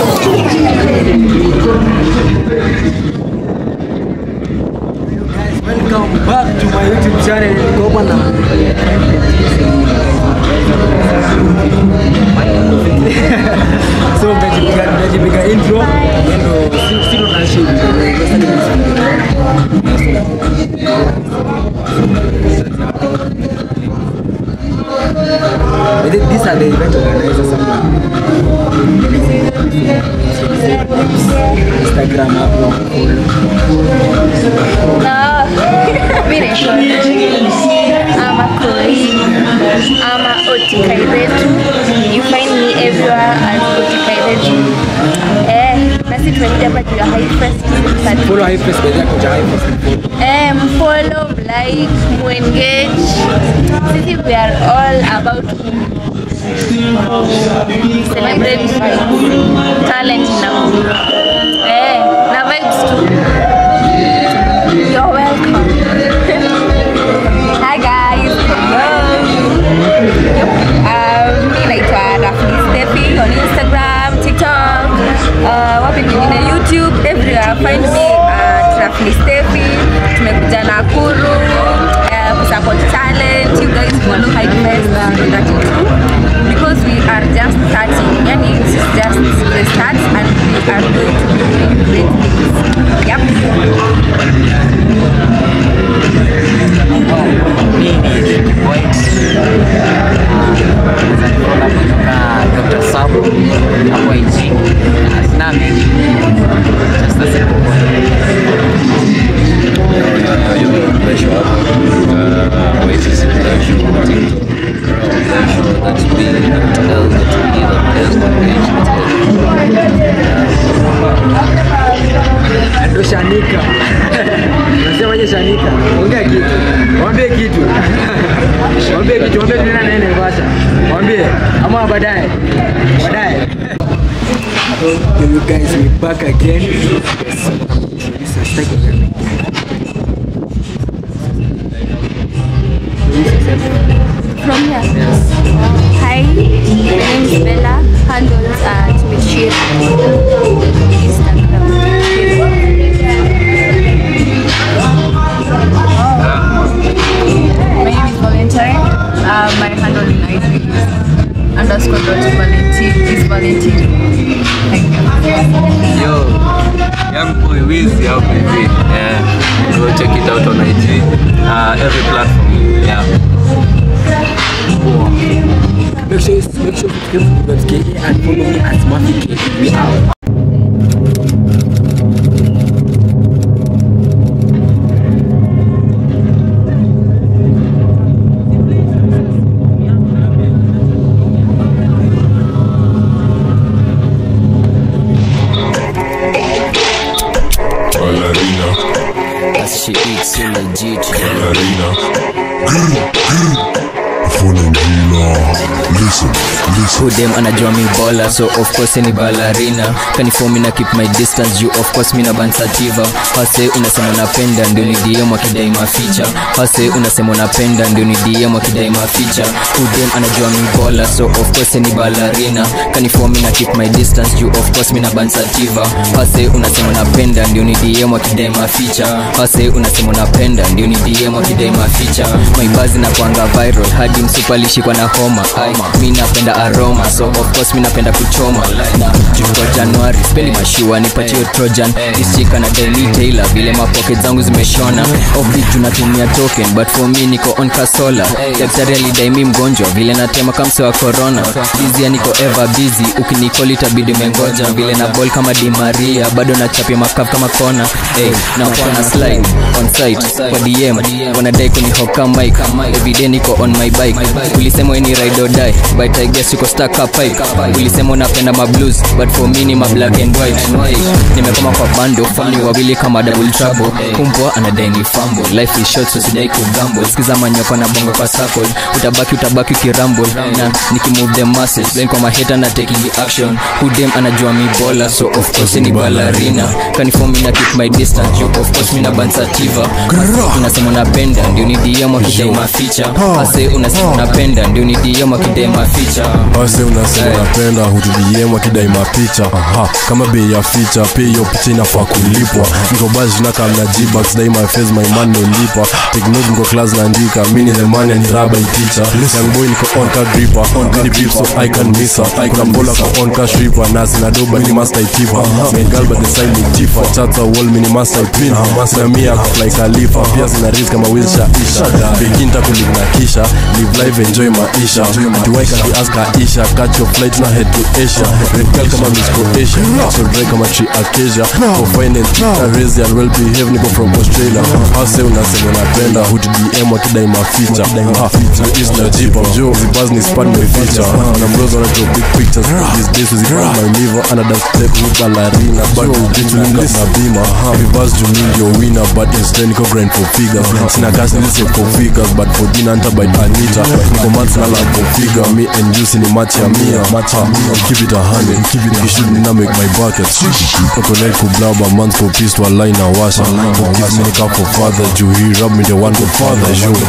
Welcome back to my YouTube channel. Niko hapa na so mtajipiga mtajipiga intro ndio si si ndo tunashoot. But then these are the event organizers somewhere. Instagram hapo follow. No. Mi naitwa ama Koi ama Otikairetu. You find me everywhere as Otikairetu. Eh, nasi tumekuja hapa juu ya High Fest. Follow high face by yako ja high face. Eh, mfollow, mlike, muengage. Sisi we are all about celebrate talent na eh, na vibes too. You're welcome. Hi guys. Hello. Um, mi naitwa Rafni Steffi on Instagram, TikTok, uh, wapi kwingine YouTube, everywhere. Find me at Rafni Steffi. Tumekuja Nakuru uh, kusupport talent. You guys follow High Fest 32 because we are just starting. Yani this is just the start and we are going to be doing great things. Yep. Dr. Sabu hapo IG na mengi just a simple one. Ndo Shanika. Unasemaje Shanika? Ongea kitu. Mwambie kitu. Mwambie kitu. Mwambie tunaenda naye Naivasha. Mwambie ama baadaye. Baadaye. Yo, you guys, we back again. This is second. From here? Hi, my name is Bella. Handles at Michir. My name is Valentine. Uh, my handle in IG is underscore dot Valentine is Valentine. Thank you. Yo, young boy Wiz out baby. Yeah, go check it out on IG. Uh, every platform. Yeah. Make sure you make sure you subscribe to KA and follow me at Mafi K. We out. Ballerina, As she eats so legit ballerina. Grr, grr. Falling healer. Listen, listen. Who them anajua mi bola so of course ni ballerina kanifomi na keep my distance you of course mina bansativa hase unasema unapenda ndio ni DM wakidai maficha hase unasema unapenda ndio ni DM wakidai maficha Who them anajua mi bola so of course ni ballerina kanifomi na keep my distance you of course mina bansativa hase unasema unapenda ndio ni DM wakidai maficha hase unasema unapenda ndio ni DM wakidai maficha maibazi na kuanga viral hadi msupa alishikwa na homa Ai, mi napenda aroma so of course mi napenda kuchoma na juko januari speli mashua nipatio trojan isika na daily tailor vile mapocket zangu zimeshona obi tunatumia token but for me niko on kasola daktari alidai mi mgonjwa vile natema kamse wa corona bizia niko ever busy ukinikoli itabidi mengoja vile na ball kama di maria bado nachapia makaf kama kona hey, na wana slide on site kwa dm wanadai kunihoka mic everyday niko on my bike ulisema ni ride or die but i guess uko stuck up pipe ulisema unapenda ma blues but for me ni ma black and white hey, nimekoma kwa bando family wawili kama double trouble kumbwa anadai ni fumble life is short so sidai kugamble sikiza manyoko na bongo kwa circle utabaki utabaki ukirumble na nikimove the masses blame kwa maheta na taking the action who them anajua mi bola so of course ni ballerina kaniform na keep my distance you of course mina bansativa unasema unapenda ndio ni DM wakidai maficha hase unasema unapenda ndio ni DM akidema ficha Wase unasema Eh. unapenda hutudiem akidai mapicha Aha, kama bei ya ficha pia hiyo picha inafaa kulipwa niko bash na kamna jibax dai my face my man no lipa take note niko class naandika mini the man and raba teacher young boy niko on ka gripper mini beef so I can miss her kuna mbola ka on ka stripper na sina doba ni master itipa main girl but the side ni tifa chats a wall mini master pin na mia fly khalifa pia sina risk kama wilsha isha beginta kulive na kisha live live enjoy maisha tuwai kati ask Aisha catch your flight na head to Asia red girl kama Miss Croatia so dry kama tree Acacia for finance Teresa and well behave niko from Australia hase unasema unapenda hut DM wakidai maficha Ha, na is na jipa jo zibaz ni span my feature na bros wana drop big pictures these days zibaz my liver ana dance step with ballerina but vitu linga na bima vibaz jumi ndio winner but instead niko grind for figures sina cash nilise for figures but for dinner anta by Anita niko months na love for figure me and you sini match ya mia match ya mia keep it a hundred keep it you should not make my bucket Oko like kublaba months for peace to align na washa Forgive me nika for father juu he rub me the one for father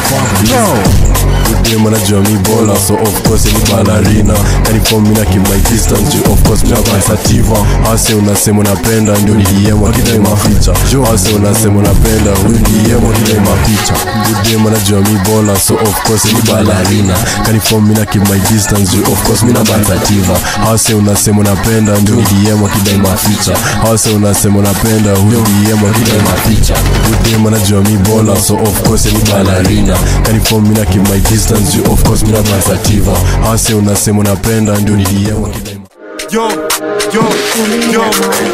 yo Udem anajua mi bola so of course ni ballerina Kanifom mina keep my distance juu of course mina versativa Hase unasema unapenda ndio ni DM wakidai maficha Hase unasema unapenda huyu ni DM wakidai maficha Udem anajua mi bola so of course ni ballerina Kanifom mina keep my distance juu of course mina versativa Hase unasema unapenda ndio ni DM wakidai maficha Hase unasema unapenda huyu ni DM wakidai maficha Udem anajua mi bola so of course ni ballerina Kanifom mina keep my distance juu of course mina versativa Hase unasema unapenda ndio ni DM wakidai Yo, yo, yo.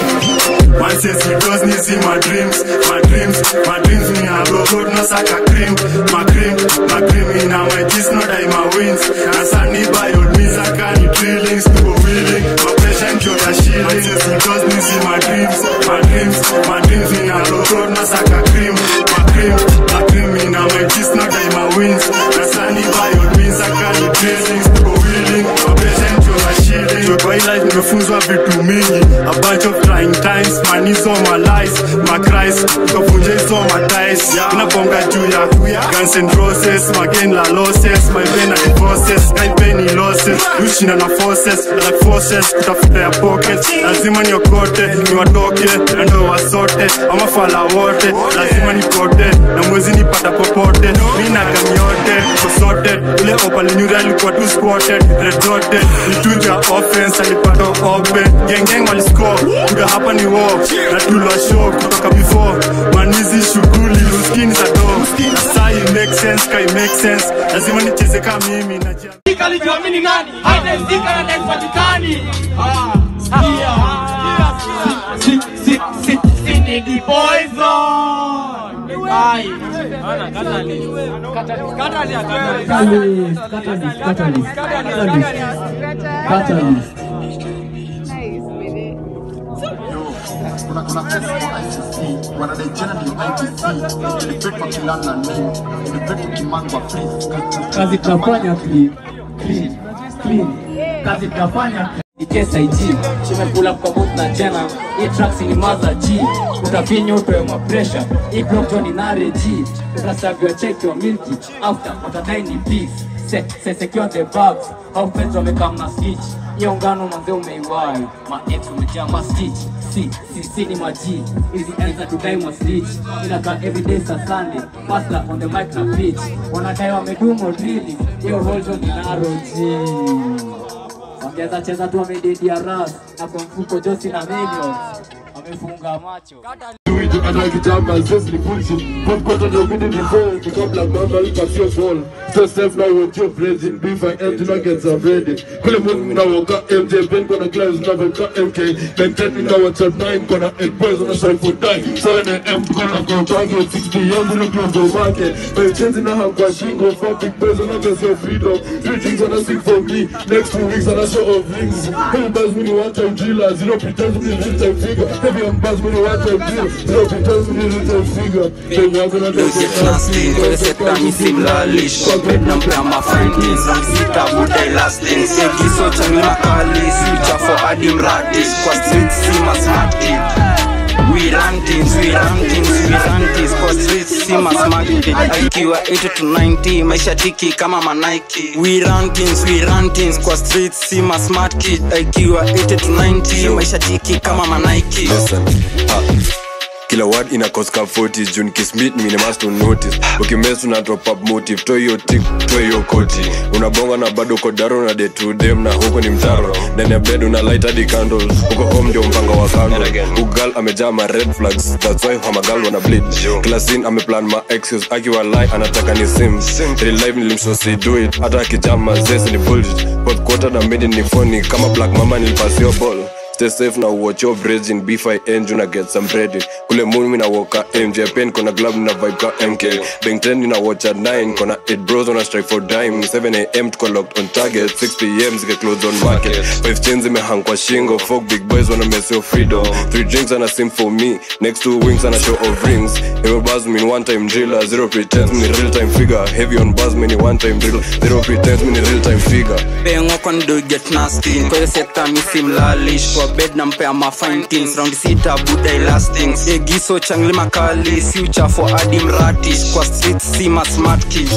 Man says he does need see my dreams, my dreams, my dreams me a go good no saka cream, my cream, my cream in a my gist no die my wins. Na sani by old me saka ni drillings to go willing, my patient yo ya shilling. Man says he does need see my dreams, my dreams, my dreams me a go good no saka cream, my cream, my cream in a my gist no die my wins. Na sani by old me saka ni drillings to go willing, my patient yo ya shilling. So kwa hii life nimefunzwa vitu mingi, a bunch of trying times, man hizo my lies, my cries, tukavunja hizo my ties, inaponga juu ya Guns and Roses, my gain la losses, my pain and divorces, guy pain ni losses, ushinda na forces, like forces, kutafuta ya pockets, lazima niokote, niwatoke, na ndo wasote, ama fala wote, lazima nipote, na mwezi nipata popote, mi na gam yote, kusote, ule opalinyuri alikuwa tu spotted, red zote, nituja offense, alipata open, gengeng waliscore, kuda hapa ni war, na tulwa show kutoka before, manizi shughuli, uskini za do, na sai make sense, kai make sense, lazima nicheze kama mimi, na alijiamini nani haitasika na haipatikani Ah, sikia. Si- si- si- si- ni the poison. Ai. Catalyst, catalyst, catalyst, catalyst, catalyst. kazi tunafanya clean clean clean kazi tunafanya ITSIG tumekula kwa both na jana hii tracks ni maza G utafinya utoe mapresha hii block ni nare G utasaviwa check your milky after utadai ni peace se se secure the bags au friends wamekaa na stitch hiyo ngano manze umeiwai ma ex umejaa ma stitch si si si ni maji hizi enza tudai ma stitch inakaa everyday sa Sunday master on the mic na pitch wanadai wamedumo really hiyo hold on ni naro G Wangeza cheza tu wamededia ras na kwa mfuko Josi na Millions wamefunga macho. anakitamba zesi ni bullshit popcorn ndio mimi ni fall ni kabla mama ikafio fall so self now what you praising beef and empty nuggets are ready kule mungu na woka MJ Ben kona gloves na woka MK then ten me now what's at nine kona eight boys on a side for die seven AM kona go target six PM in the club go market but change na hapa shingo for big boys on a best of freedom three things on a sing for me next two weeks on a show of rings hey buzz me one time driller zero pretend me real time figure heavy on buzz me one time drill zero pretend me real time figure they walk on a Music lasting, kwenye sekta mi simlalish Corporate na mpea ma findings Sita budai lasting Segiso changi makali Switcha for adi mradish Kwa street si masmati we run things we run things we run things kwa streets si masmaki ikiwa 80 to 90 maisha tiki kama manaiki we run things we run things kwa streets si masmart kid ikiwa 80 to 90 maisha tiki kama manaiki Listen, ah, kila word ina cause ka 40 june kismit mine must to notice ukimes una drop up motive to hiyo tik to hiyo koti unabonga na bado uko daro na day to dem na huko ni mtaro ndani ya bed una light hadi candles huko home ndio mpango wa kando ugal amejaa ma red flags that's why hamagal wana bleed kila scene ameplan ma excuse akiwa lie anataka ni sim real life nilimsosi do it hata akijama zesi ni bullshit fourth quarter na mid ni phony kama black mama nilipasio ball stay safe na watch your braids in b5 engine na get some bread kule moon na woka mj pen kona glove na vibe ka mk bang 10 na watch at 9 kona 8 bros on a strike for dime 7 am tuko locked on target 6 pm zike close on market 5 chains zimehang kwa shingo folk big boys wanna mess your freedom 3 drinks and a sim for me next two wings and a show of rings Hero buzz mean one time driller zero pretense mean real time figure heavy on buzz mean one time drill zero pretense mean real time figure pengo kon do get nasty kwa hiyo sekta misi mlalish kwa bed na mpea ma fine things round sita buda elastings egiso changli makali si uchafu hadi mratish kwa streets si ma smart kids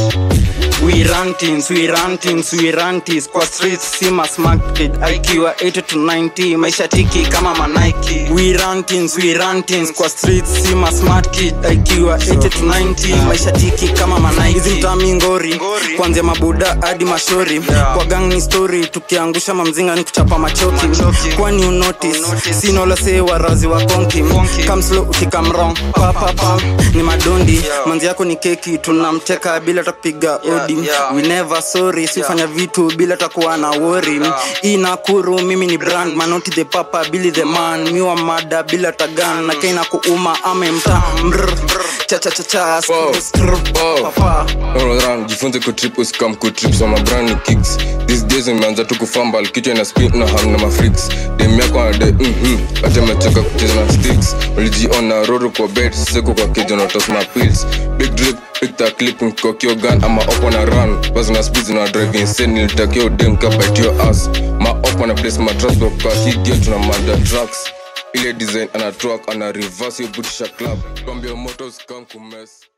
we run things we run things we run things kwa streets si ma smart kid ikiwa 80 to 90 maisha tiki kama manaiki we run things we run things kwa streets si ma smart kid ikiwa 80 to 90 maisha tiki kama manaiki hizi mtami ngori kuanzia mabuda hadi mashori kwa gang ni story tukiangusha mamzinga ni kuchapa machoki kwani unotice sinolase warazi wa konki kamslo ukikam wrong papapa ni madondi manzi yako ni keki tunamteka bila takupiga odi we never sorry sifanya vitu bila takuwa na wori inakuru mimi ni brand manoti the papa bili the man miwa mada bila tagan na kaina kuuma ame mta mrr chachachacha papa Run, jifunze kutrip usikam kutrip so mabrand ni kicks these days imeanza tu kufambal kichwa ina spin na hang na mafrix dem yako anade mhm ati amechoka kucheza na sticks ulijiona roro kwa bed seko kwa keja na toss my pills big drip pick the clip kwa kio gun ama opo na run bas na speed na drive insane nilitakio dem ka bite your ass ma opo na place my trust kwa hii gear tuna manda trucks ile design ana truck ana reverse your booty club kwambia motos kan kumess